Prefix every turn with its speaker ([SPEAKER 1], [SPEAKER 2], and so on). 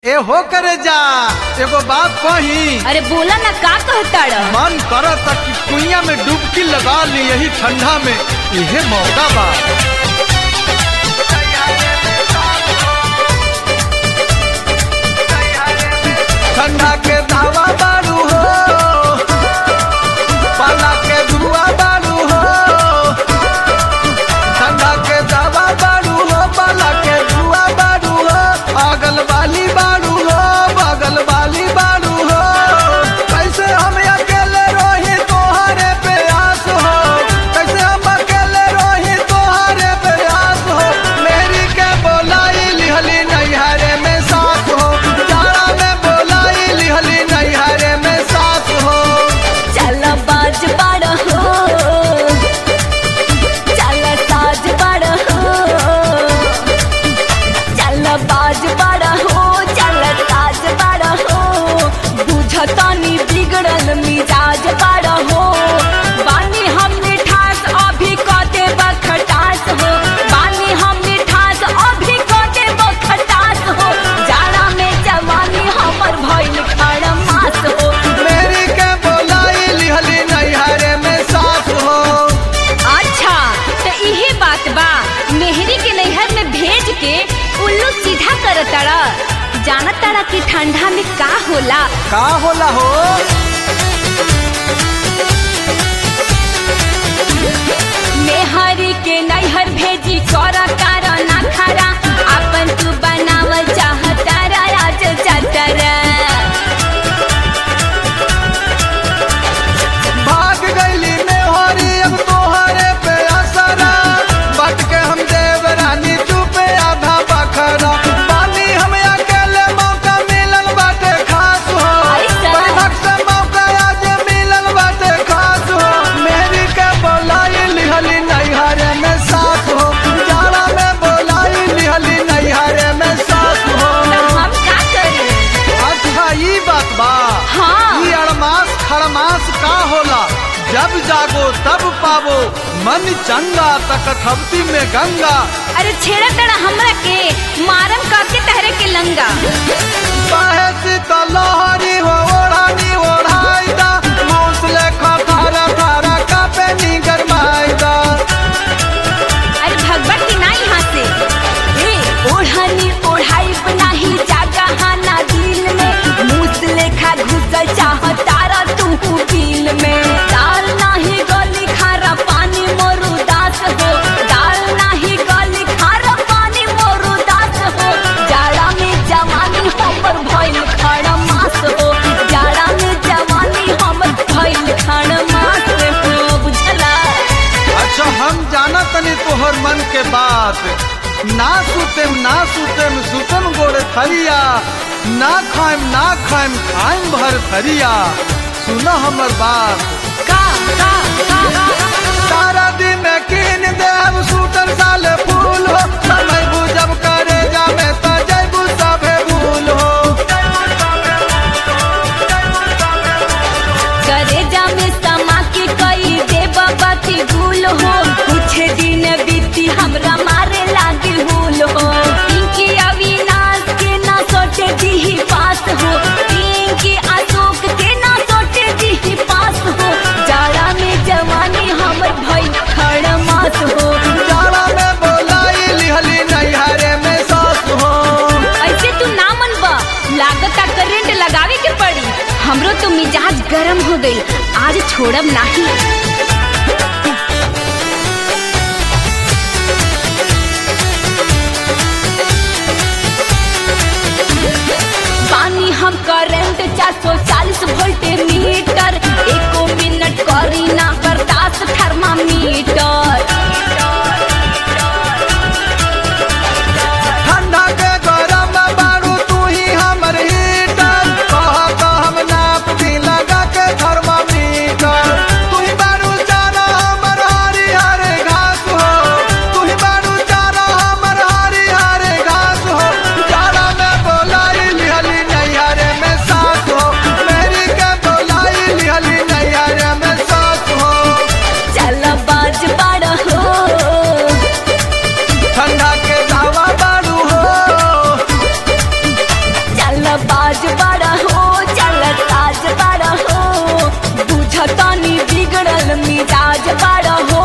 [SPEAKER 1] ए हो करे जा एगो बात कही
[SPEAKER 2] अरे बोला ना का कहताड़
[SPEAKER 1] मन करत कि कुइया में डुबकी लगा ली यही ठंडा में इहे मौका बा ठंडा के दावा बारू हो पाला के दुआ बारू हो ठंडा के दावा बारू हो पाला के दुआ बारू हो पागल वाली बारू हो पागल वाली बारू हो कैसे हम अकेले रोही तोहरे पे आस हो कैसे हम अकेले रोही तोहरे पे आस हो मेरी के बोलाई लिहली नैहरे में साथ हो जाड़ा में बोलाई लिहली नैहरे में साथ हो
[SPEAKER 2] चल बाज बड़ हो चल साज बड़ हो चल बाज बड़ हो चल साज बड़ हो बुझतनी बिगड़ल मिजाज बड़ हो बानी हम मिठास अभी कदे बखटास हो बानी हम मिठास अभी कदे बखटास हो जाड़ा में जवानी हमर भइल खड़मास हो
[SPEAKER 1] मेरी के बोलाई लिहली नैहरे में साथ हो
[SPEAKER 2] अच्छा तो इहे बात बा मेहरी के नैहर में भेज के उल्लू सीधा कर तारा जाना तारा कि ठंडा में का होला
[SPEAKER 1] का होला हो
[SPEAKER 2] मेहरी के नैहर भेजी कर कारण खरा अपन तू बनावल चाहता राज चतरा
[SPEAKER 1] भाग गईली में होरी अब तोहरे पे असरा बट के हम देवरानी चुपे आधा बखरा पानी हम अकेले मौका मिलल बाटे खास हो
[SPEAKER 2] ऐसा?
[SPEAKER 1] परिभक्त से मौका आज मिलल बाटे खास हो मेरी के बोलाई लिहली नैहरे में साथ हो जाड़ा में बोलाई लिहली नैहरे में साथ हो
[SPEAKER 2] तो हम का करी
[SPEAKER 1] अच्छा ई बात बा
[SPEAKER 2] हाँ।
[SPEAKER 1] ई अड़मास खड़मास का होला जब जागो तब पावो मन चंगा तकथवती में गंगा
[SPEAKER 2] अरे छेड़ा तड़ा हमरा के मारम काके तहरे के लंगा
[SPEAKER 1] बाहे शीतल लहरी हो ओढ़ानी ओढ़ाई दा मौसले खथारा थारा कापे नी गरमाई दा
[SPEAKER 2] अरे भगवत की ना यहाँ से ए ओढ़नी ओढ़ाई बनाही जागा हाना दिल में मूस लेखा घुसल चाह तारा तू दिल में दाल नाही गली खारा पानी मोरू दास हो दाल नाही गली खारा पानी मोरू दास हो जाड़ा में जवानी हमर भइल खड़ा मास हो जाड़ा में जवानी हमर भइल खड़ा मास हो बुझला
[SPEAKER 1] अच्छा हम जाना तनी तोहर मन के बात ना सुतेम ना सुतेम सुतम गोड़े थरिया ना खाएम ना खाएम खाएम भर थरिया सुना हमर बात
[SPEAKER 2] का का का का
[SPEAKER 1] सारा दिन कीन देव सूटर साले फूल हो समय बुझब करे जामे त जैबू सभे भूल हो
[SPEAKER 2] करे जामे समा के कई दे बाबा की भूल हो कुछ दिन बीती हमरा मारे लागे भूल हो पिंकी अविनाश के ना सोचे दी पास हो पिंकी अशोक के ना सोचे दी पास हो जाड़ा में जवानी हमर भई खड़ मास हो
[SPEAKER 1] जाड़ा में बोलाई लिहली नैहरे में सास हो
[SPEAKER 2] ऐसे तू ना मनबा लागता करंट लगावे के पड़ी हमरो तो मिजाज गरम हो गई आज छोड़ब नाही पानी हम करंट चार सौ चालीस वोल्ट मीटर एको मिनट करी ना बर्दाश्त थर्मामीटर
[SPEAKER 1] ठंडा के गरम बारू तू ही हमर हीटर कह तो हम नाप भी लगा के थर्मामीटर तू ही बारू जाना हमर हरी हरे घास हो तू ही बारू जाना हमर हरी हरे घास हो जाड़ा में बोलाई लिहली नैहरे में साथ हो मेरी के बोलाई लिहली नैहरे में साथ हो
[SPEAKER 2] चल बाज बड़ बाज बड़ा हो चल ताज बड़ा हो बुझतानी बिगड़ल मिजाज बड़ा हो